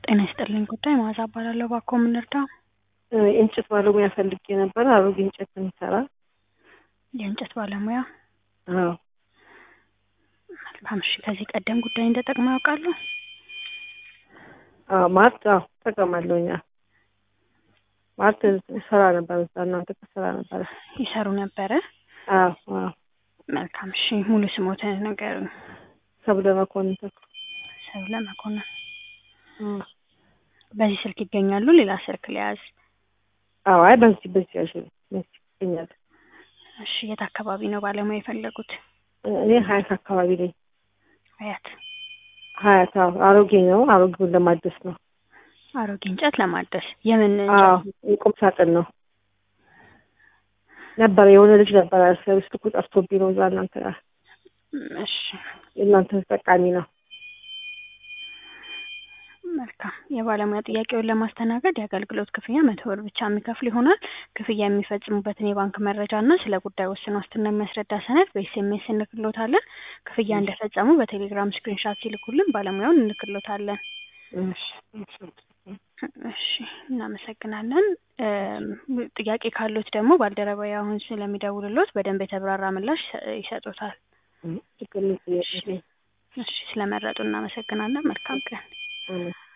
ጤና ይስጥልኝ ጉዳይ መዓዛ እባላለሁ። እባክዎ ምን ልርዳው? የእንጨት ባለሙያ ፈልጌ ነበር። አሮጌ እንጨት የሚሰራ የእንጨት ባለሙያ። አዎ መልካም እሺ። ከዚህ ቀደም ጉዳይ እንደጠቅመው ያውቃሉ? አዎ ማለት አዎ እጠቀማለሁኝ። አዎ ማለት ስራ ነበር እዛ እናንተ ስራ ነበረ። ይሰሩ ነበረ? አዎ አዎ መልካም እሺ። ሙሉ ስሞትን ንገሩኝ። ሰብለ መኮንን ተክሉ። ሰብለ መኮንን። አዎ በዚህ ስልክ ይገኛሉ? ሌላ ስልክ ሊያዝ? አዎ አይ በዚህ በዚህ ያዥ በዚህ ይገኛል። እሺ የት አካባቢ ነው ባለሙያ የፈለጉት? እኔ ሀያት አካባቢ ነኝ። ሀያት ሀያት አዎ አሮጌ ነው። አሮጌውን ለማደስ ነው። አሮጌ እንጨት ለማደስ የምን አዎ እንጨት? የቁም ሳጥን ነው ነበረ የሆነ ልጅ ነበረ ሰርቪስ ልኩ ጠፍቶብኝ ነው እዛ እናንተ ጋር እሺ የእናንተ ተጠቃሚ ነው። መልካም የባለሙያ ጥያቄውን ለማስተናገድ የአገልግሎት ክፍያ መቶ ብር ብቻ የሚከፍል ይሆናል። ክፍያ የሚፈጽሙበትን የባንክ መረጃ እና ስለ ጉዳዩ ውስን ዋስትና የሚያስረዳ ሰነድ በኤስኤምኤስ እንልክሎታለን። ክፍያ እንደፈጸሙ በቴሌግራም ስክሪንሻት ሲልኩልን ባለሙያውን እንልክሎታለን። እሺ እሺ እሺ እናመሰግናለን። እም፣ ጥያቄ ካሉት ደግሞ ባልደረባዬ አሁን ስለሚደውልሎት በደንብ የተብራራ ምላሽ ይሰ- ይሰጡታል። ችግር የለም ጥያቄ እሺ ስለመረጡ እናመሰግናለን። መልካም ቀን። ነው።